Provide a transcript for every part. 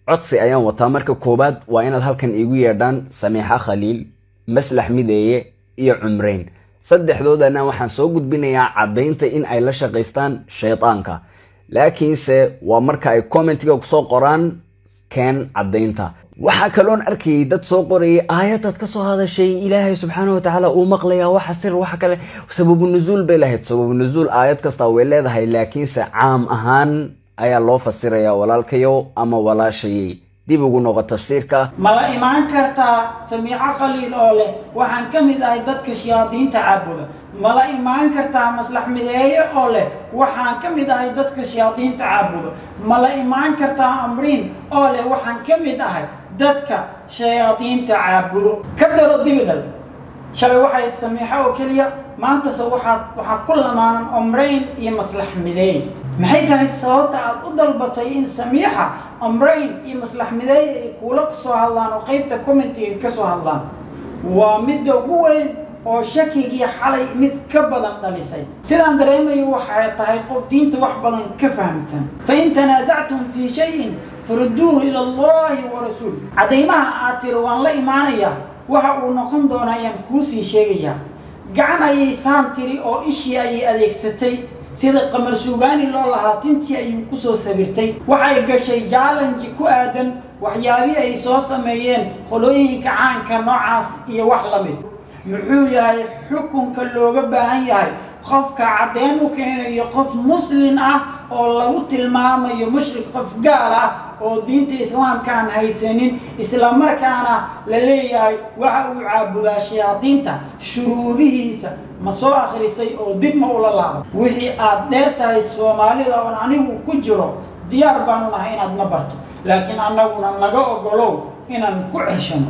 codsi ayaan wataa marka koowaad waa inaad halkan iigu yeedhaan samiixa khaliil maslax mideeye iyo cumreyn saddexdoodana waxaan soo gudbinayaa caddaynta in ay la shaqaystaan shaydaanka laakiinse waa marka ay commentiga kusoo qoraan keen caddaynta waxaa kaloon arkayay dad soo qorayay aayadaad ka soo hadashay ilaahay subxaana watacaala uu maqlayaa waxa sir waxa kale sababu nuzuul bay lahayd sababu nuzuul aayad kasta way leedahay laakiinse caam ahaan ayaa loo fasirayaa walaalkayow ama walaashayay dib ugu noqo tafsiirka ma la imaan kartaa samiico qaliil oo leh waxaan ka mid ahay dadka shayaadiinta caabuda ma la imaan kartaa maslax mideeye oo leh waxaan ka mid ahay dadka shayaadiinta caabuda ma la imaan kartaa amriin oo leh waxaan ka mid ahay dadka shayaadiinta caabudo ka daro dibidhal shalay waxay samiixo oo keliya maantase waxaad waxaa ku lamaanan omrayn iyo maslax mideey maxay tahay sababta aad u dalbatay in samiixa omrayn iyo maslax mideey ay kuula kasoo hadlaan oo qeybta commentiga ka soo hadlaan waa midda ugu weyn oo shakigii xalay mid ka badan dhalisay sidaan dareemayo waxay tahay qof diinta wax badan ka fahamsan fa in tanaasactum fii shayin farudduuhu ila allahi wa rasuul caddaymaha aad tiri waan la imaanayaa waxa uu noqon doonaa ayaan kuusii sheegayaa gacan ayay saan tiri oo ishii ayay adeegsatay sida qamar suugaani loo lahaa tintii ayuu kusoo sabirtay waxay gashay jaalanji ku aadan waxyaabii ay soo sameeyeen qolooyinka caanka noocaas iyo wax la mid muxuu yahay xukunka looga baahan yahay qofka caddeyn u keenayo qof muslin ah oo lagu tilmaamayo mushrik qof gaal ah oo diinta islaamka aan haysanin islamarkaana la leeyahay waxa uu caabudaa shayaadiinta shuruudihiisa ma soo akhrisay oo dib ma ula laaba wixii aad dheer tahay soomaalida oon anigu ku jiro diyaar baanu nahay inaad na barto laakiin annaguna naga ogolow inaan ku ceshano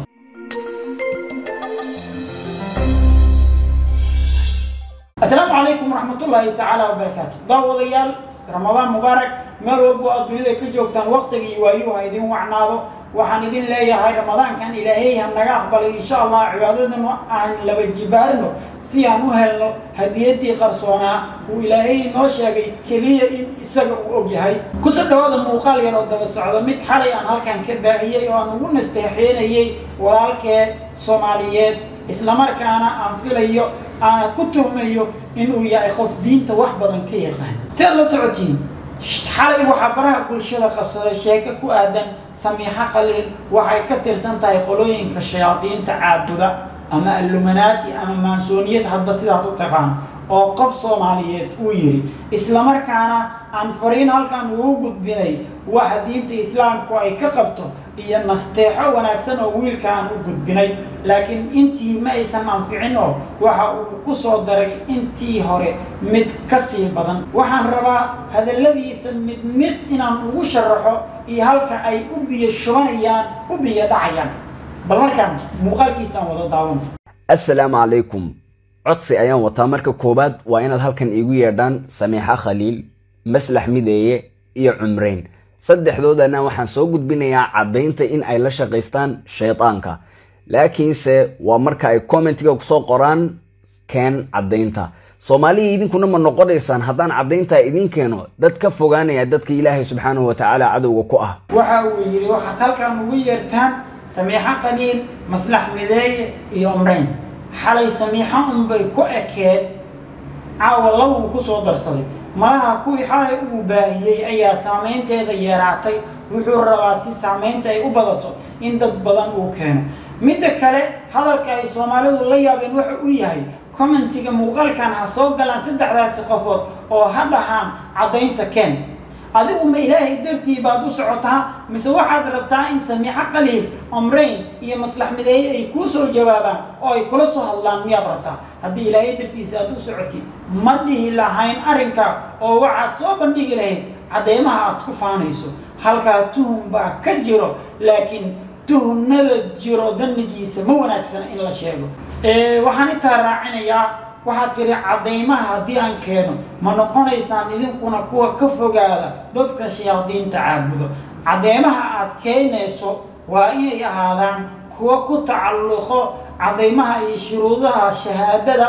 asalaamu calaykum waraxmatullaahi tacaala wabarakaatu daawadayaal ramadaan mubaarak meel walbo aad dunida ka joogtaan waqtigii waayuu ha idin wacnaado waxaan idin leeyahay ramadaankan ilaahay ha naga aqbalay insha allah cibaadadanu aan laba jibaarno si aan u helno hadiyadii qarsoonaa uu ilaahay inoo sheegay keliya in isaga uu og yahay kusoo dhawaada muuqaal yar oo daba socdo mid xalay aan halkan ka baahiyey oo aan ugu nasteexeenayay walaalkee soomaaliyeed islamarkaana aan filayo aana ku tuhmayo inuu yahay qof diinta wax badan ka yaqaan si aad la socotiin xalay waxaa baraha bulshada qabsaday sheeko ku aadan samiixo qaliil waxay ka tirsan tahay qolooyinka shayaadiinta caabuda ama alluminaati ama maansooniyad hadba sidaad u taqaan oo qof soomaaliyeed uu yidhi islamarkaana aan fariin halkan ugu gudbinay waxa diinta islaamku ay ka qabto iyo nasteexo wanaagsan oo wiilka aan u gudbinay laakiin intii ma aysan anficin oo waxa uu ku soo daray intii hore mid ka sii badan waxaan rabaa hadalladiisa mid mid inaan ugu sharaxo iyo halka ay u biyo shubanayaan u biyo dhacayaan bal markaan muuqaalkiisaan wada daawan assalaamu calaykum codsi ayaan wataa marka koowaad waa inaad halkan iigu yeedhaan samiixa khaliil maslax mideeye iyo cumreyn saddexdoodana waxaan soo gudbinayaa caddaynta in ay la shaqaystaan shaydaanka laakiinse waa marka ay commentiga kusoo qoraan keen caddaynta soomaaliya idinkuna ma noqonaysaan haddaan caddayntaa idin keeno dad ka fogaanaya dadka ilaahay subxaanahu watacaala cadowga ku ah waxa uu yidhi waxaad halkan ugu yeertaan samiixo qaliil maslax mideeye iyo umreyn xalay samiixo unbay ku ekeed caawa labuu ku soo darsaday malaha kuwii xalay uu baahiyey ayaa saamaynteeda yeeraatay wuxuu rabaa si saamaynta ay u badato in dad badan uu keeno midda kale hadalka ay soomaalidu la yaabeen waxa uu yahay commentiga muuqaalkan ha soo galaan saddexdaasi qofood oo ha dhahaan caddaynta keen adigu ma ilaahay dartii baad u socotaa mise waxaad rabtaa in samiixo qaliil omrayn iyo maslax mideeye ay kuu soo jawaabaan oo ay kula soo hadlaan miyaad rabtaa haddii ilaahay dartiisa aad u socotid ma dhihi lahayn arrinka oo waxaad soo bandhigi lahayd cadeymaha aad ku faanayso halkaa tuhum baa ka jiro laakiin tuhunada jiro danigiisa ma wanaagsana in la sheego waxaan intaa raacinayaa waxaad tiri caddaymaha haddii aan keeno ma noqonaysaan idinkuna kuwa ka fogaada dadka shayaadiinta caabudo caddeymaha aad keenayso waa inay ahaadaan kuwa ku tacalluqo caddaymaha iyo shuruudaha shahaadada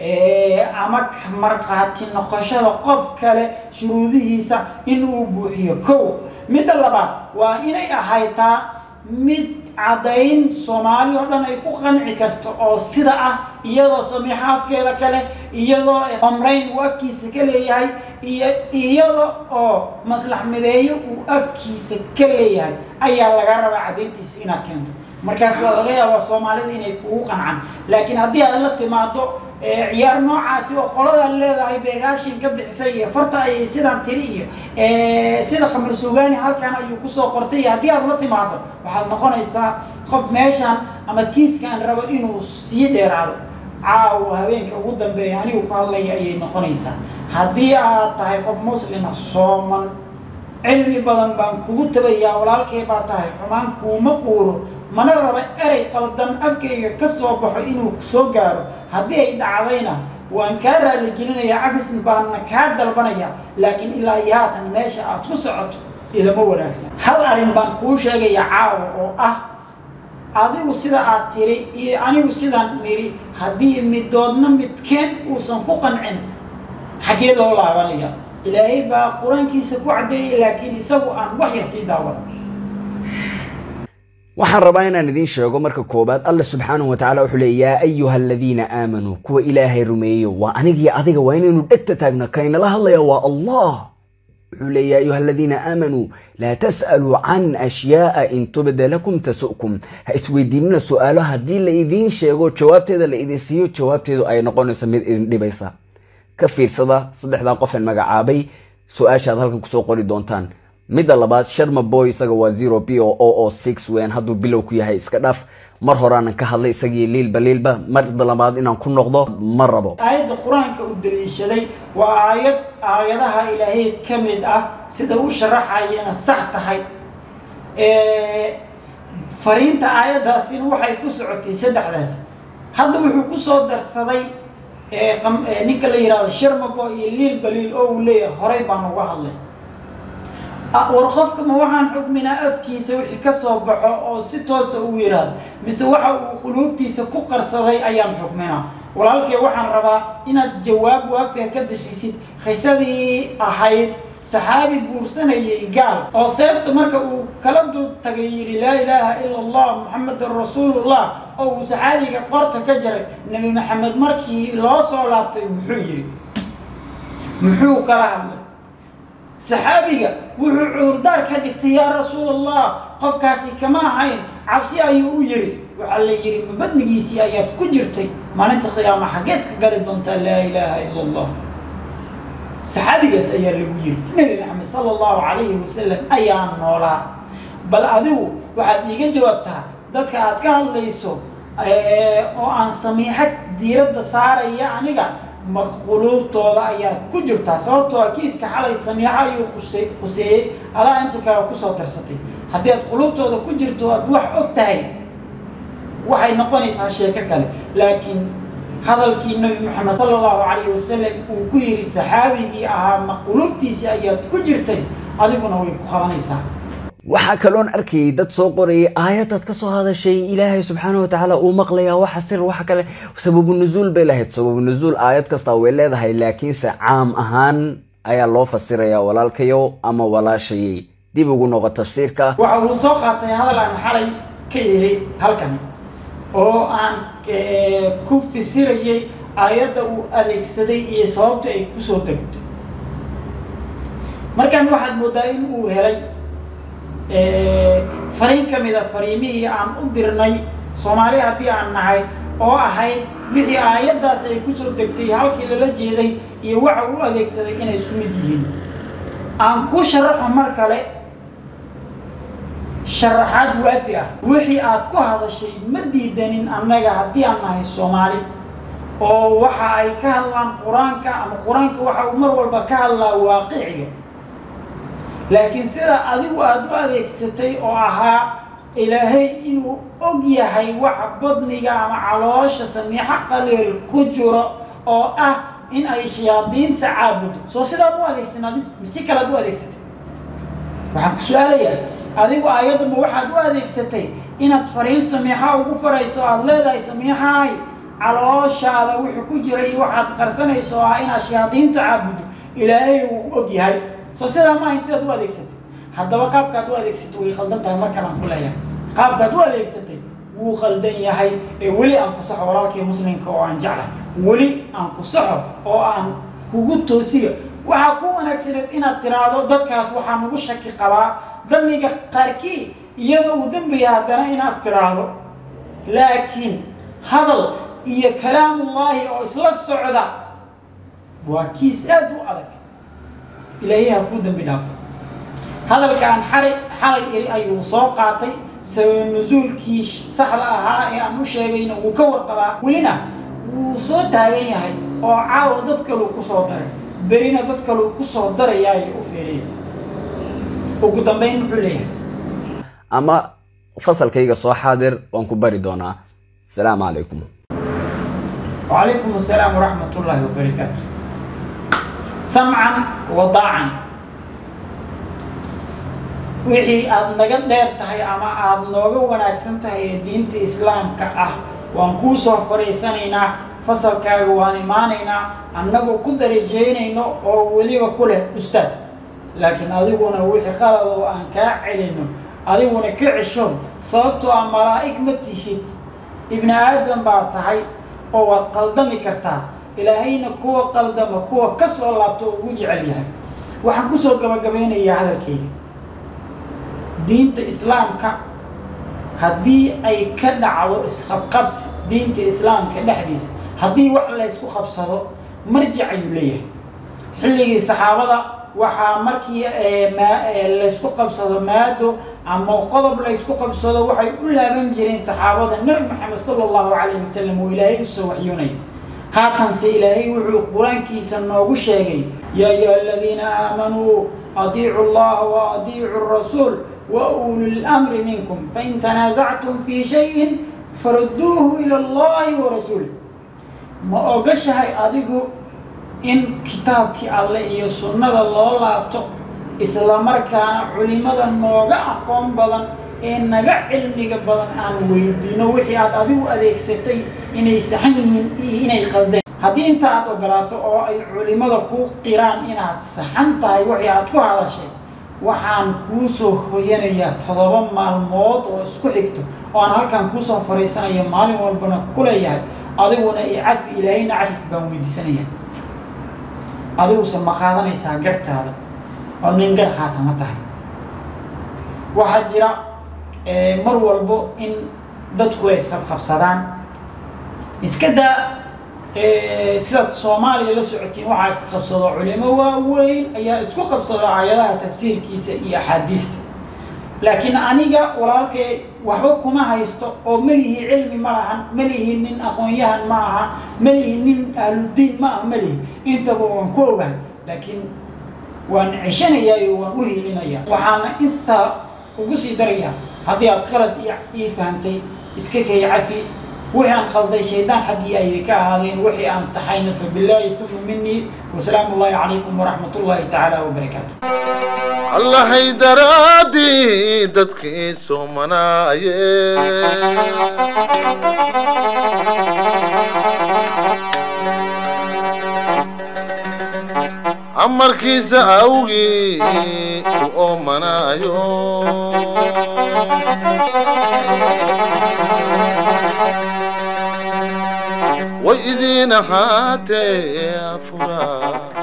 ama markhaati noqoshada qof kale shuruudihiisa in uu buuxiyo kow midda labaad waa inay ahaytaa mid caddayn soomaali oo dhan ay ku qanci karto oo sida ah iyadoo samiixo afkeeda kale iyadoo qamrayn uu afkiisa ka leeyahay iyo iyada oo maslax mideeyo uu afkiisa ka leeyahay ayaa laga rabaa caddayntiisa inaad keento markaas waa laga yaabaa soomaalida inay kugu qancaan laakiin haddii aad la timaado ciyaar noocaasi oo qolada leedahay bereaction ka bixisay iyo farta ayay sidaan tiri iyo sida khamar suugaani halkan ayuu kusoo qortay iyo haddii aad la timaado waxaad noqonaysaa qof meeshan ama kiiskaan rabo inuu sii dheeraado caawa habeenka ugu dambeeya anigu ku hadlaya ayay noqonaysaa haddii aad tahay qof muslima sooman cilmi badan baan kugu tabayaa walaalkay baa tahay xumaan kuuma quuro mana raba erey qaldan afkayga ka soo baxo inuu soo gaaro haddii ay dhacdayna waan kaa raaligelinayaa cafisn baanna kaa dalbanaya laakiin ilaa iyo haatan meesha aad ku socoto ilama wanaagsan hal arrin baan kuu sheegaya caawa oo ah adigu sida aad tiri iyo anigu sidaan niri haddii midoodna midkeen uusan ku qancin xaggee loo laabanaya ilaahay baa qur-aankiisa ku caddeeyay laakiin isagu aan wax yar sii daawan waxaan rabaa inaan idiin sheego marka koobaad alla subxaanahu watacaala wuxuu leey yaa ayuha aladiina aamanuu kuwa ilaahay rumeeyo waa anigii adiga waa inaynu dhegta taagno kaynala hadlaya waa allah wuxuu leey yaa ayuha aladiina aamanuu laa tas'aluu can ashyaa'a in tubda lakum tasu'kum ha isweydiinina su-aalo haddii la idiin sheego jawaabteeda la idin siiyo jawaabteedu ay noqonayso mid idin dhibaysa ka fiirsada saddexdaa qofeen magacaabay su-aashaad halkan kusoo qori doontaan midda labaad sharma boy isaga waa zero b o o o six weyn hadduu bilow ku yahay iska dhaaf mar horaanan ka hadlay isagii liilba liilba marda labaad inaan ku noqdo ma rabo aayadda qur-aanka u daliishaday waa aayad aayadaha ilaahay ka mid ah sida u sharaxayana sax tahay fariinta aayaddaasina waxay ku socotay saddexdaas hadda wuxuu kusoo darsaday ninka la yihahdo sharmabo iyo liilba liil oo uu leeyahay horay baan uga hadlay war qofka ma waxaan xukminaa afkiisa wixii ka soo baxo oo si toosa uu yidhaahdo mise waxa uu quluubtiisa ku qarsaday ayaan xukminaa walaalkay waxaan rabaa inaad jawaab waafiga ka bixisid qisadii ahayd saxaabi buursanayay gaal oo seefta marka uu kala dul tagay yidhi laa ilaaha ila allah muxamedan rasuulullah oo uu saxaabiga qorta ka jaray nebi maxamed markii loo soo laabtay muxuu yidhi muxuu kala hadlay saxaabiga wuxuu cuurdaar ka dhigtay yaa rasuul allah qofkaasi kama ahayn cabsi ayuu u yiri waxaa la yidhi mabadnigiisii ayaad ku jirtay maalinta qiyaama xaggeed ka gali doontaa laa ilaaha ila allah saxaabigaas ayaa lagu yiri nebi maxamed sala allahu calayhi wasalam ayaa noolaa bal adigu waxaad iiga jawaabtaa dadka aad ka hadlayso oo aan samiixad diiradda saaraya aniga maquluubtooda ayaad ku jirtaa sababtoo a kiiska xalay samiixo ayuu quse quseeyey adaa inta kale kusoo darsatay haddii aad quluubtooda ku jirto aad wax og tahay waxay noqonaysaa sheeko kale laakiin hadalkii nabi maxamed sala allahu calayhi wasalam uu ku yidhi saxaabigii ahaa maquluubtiisii ayaad ku jirtay adiguna way ku qabanaysaa waxaa kaloon arkayay dad soo qorayay aayadaad ka soo hadashay ilaahay subxaana watacaala uu maqlayaa waxa sir waxa kale sababu nuzuul bay lahayd sababu nuzuul aayad kastaa way leedahay laakiinse caam ahaan ayaa loo fasirayaa walaalkayow ama walaashayay dib ugu noqo tafsiirka waxa uu soo qaatay hadal aan xalay ka iri halkan oo aan ku fasirayay aayadda uu adeegsaday iyo sababta ay kusoo degtay markan waxaad moodaa in uu helay fariin ka mida fariimihii aan u dirnay soomaali haddii aan nahay oo ahayd wixii aayaddaas ay kusoo degtay halkii lala jeeday iyo waxa u adeegsaday inay isku mid yihiin aan ku sharaxo mar kale sharaxaad waafi ah wixii aad ku hadashay ma diidanin annaga haddii aan nahay soomaali oo waxa ay ka hadlaan qur-aanka ama qur-aanka waxa uu mar walba ka hadlaa waaqiciga laakiin sida adigu aada u adeegsatay oo ahaa ilaahay inuu og yahay waxa badniga ama caloosha samiixo qaliil ku jiro oo ah in ay shayaadiinta caabudo soo sidaad u adeegsan adigu mise kalead u adeegsatay waxaan ku su-aalayaa adigu aayaddanba waxaad u adeegsatay inaad fariin samiixa ugu farayso aada leedahay samiixaay calooshaada wuxuu ku jira iyo waxaad qarsanayso oo ah inaad shayaadiinta caabudo ilaahay uu og yahay soo sidaa maahayn sidaad u adeegsatay haddaba qaabkaad u adeegsatay way khaldan tahay mar kale aan ku leeyahay qaabkaad u adeegsatay wuu khaldan yahay ee weli aan ku saxo walaalkii muslimka oo aan jeclahay weli aan ku saxo oo aan kugu toosiyo waxaa ku wanaagsaneed inaad tiraahdo dadkaas waxaa nagu shaki qabaa damiga qaarkii iyadoo uu dembiya haddana inaad tiraahdo laakiin hadal iyo kalaamullaahi oo isla socda waa kiis aad u adag ilaahay ha kuu dembi dhaafo hadalka aan xalay xalay iri ayuu soo qaatay sabab nusuulkii saxda ahaa ee aan u sheegayna wuu ka warqabaa welina wuu soo taagan yahay oo caawa dad kaluu ku soo daray berina dad kaluu ku soo darayaayo u feeraya ugu dambayn muxuu leeyahay ama fasalkayga soo xaadir waan ku bari doonaa asalaamu calaykum وعليكم السلام ورحمة الله وبركاته سمعا وضاعا wixii aada naga dheer tahay ama aada nooga wanaagsan tahay ee diinta islaamka ah waan kuu soo fariisanaynaa fasalkaaga waan imaanaynaa annagoo ku darajeynayno oo weliba ku leh ustaad laakiin adiguna wixii qalad oo aan kaa celino adiguna ka cesho sababtoo ah malaa'ig ma tihid ibni aadam baa tahay oo waad qaldami kartaa ilaahayna kuwa qaldama kuwa ka soo laabto oo ugu jecel yahay waxaan kusoo gabagabeynayaa hadalkayga diinta islaamka haddii ay ka dhacdo isqabqabsi diinta islaamka dhexdiisa haddii wax laysku qabsado marjic ayuu leeyahay xilligii saxaabada waxaa markii laysku qabsado maado ama qodob laysku qabsado waxay u laaban jireen saxaabada nebi maxamed sala allahu calayhi wasalam oo ilaahay usoo waxyoonaya haatanse ilaahay wuxuu qur-aankiisa noogu sheegay yaa ayuha aladiina aamanuu adiicu llaha wa adiicu rasuul wa ulu lamri minkum fain tanaasactum fii shayin farudduuhu ila allahi wa rasuul ma ogashahay adigu in kitaabkii alle iyo sunnada loo laabto islamarkaana culimada nooga aqoon badan ee naga cilmiga badan aan weydiino wixii aad adigu adeegsatay inay saxan yihiin iyo inay qaldeen haddii inta aad ogolaato oo ay culimada kuu qiraan inaad saxan tahay wixii aad ku hadashay waxaan kuu soo hoyanayaa todoba maalmood oo isku xigto oo aan halkan kuusoo fariisanayo maalin walbana ku leeyahay adiguna i cafi ilaahayna cafis baan weydiisanaya adiguse ma qaadanaysaa gartaada oo nin gar khaatama tahay waxaa jira mar walbo in dadku ay isqabqabsadaan iska daa sidaad soomaaliya la socotiin waxaa isqabsado culimo waaweyn ayaa isku qabsado aayadaha tafsiirkiisa iyo axaadiista laakiin aniga walaalkay waxba kuma haysto oo melihi cilmi ma lahan melihi nin aqoon-yahan ma aha melihi nin ahludiin ma aha melihi intaba waan ku ogahay laakiin waan ceshanayaa waan u hiilinayaa waxaana intaa ugu sii darayaa haddii aad qalad ii fahamtay iska kay cafi wixii aan qalday shaydaan xaggii ayay ka ahaadeen wixii aan saxayna fa billaahi uma minii wasalaamu ullahi calaykum waraxmat ullahi tacaala wabarakaatu allahay daraadii dadkii soomanaaye amarkiisa awgii u oomanaayo way idiin ahaatee afuraa